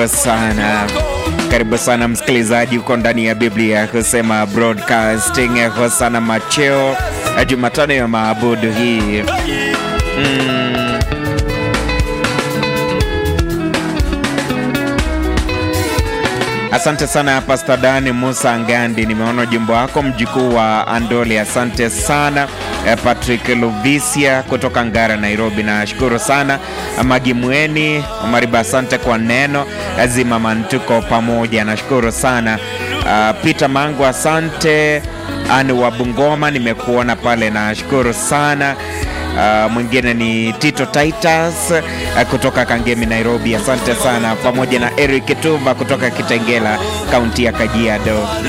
sana karibu sana msikilizaji, uko ndani ya Biblia kusema broadcasting. Hosana macheo Jumatano ya maabudu hii mm. Asante sana Pastor Dani Musa Ngandi, nimeona ujumbe wako mjukuu wa Andoli. Asante sana Patrick Luvisia kutoka Ngara, Nairobi. Nashukuru sana Magi Mweni Omariba, asante kwa neno Zimaman, tuko pamoja. Nashukuru sana uh, Peter Mangu, asante Ani wa Bungoma, nimekuona pale, nashukuru sana. Uh, mwingine ni Tito Titus uh, kutoka Kangemi Nairobi, asante sana, pamoja na Eric Tumba kutoka Kitengela, kaunti ya Kajiado.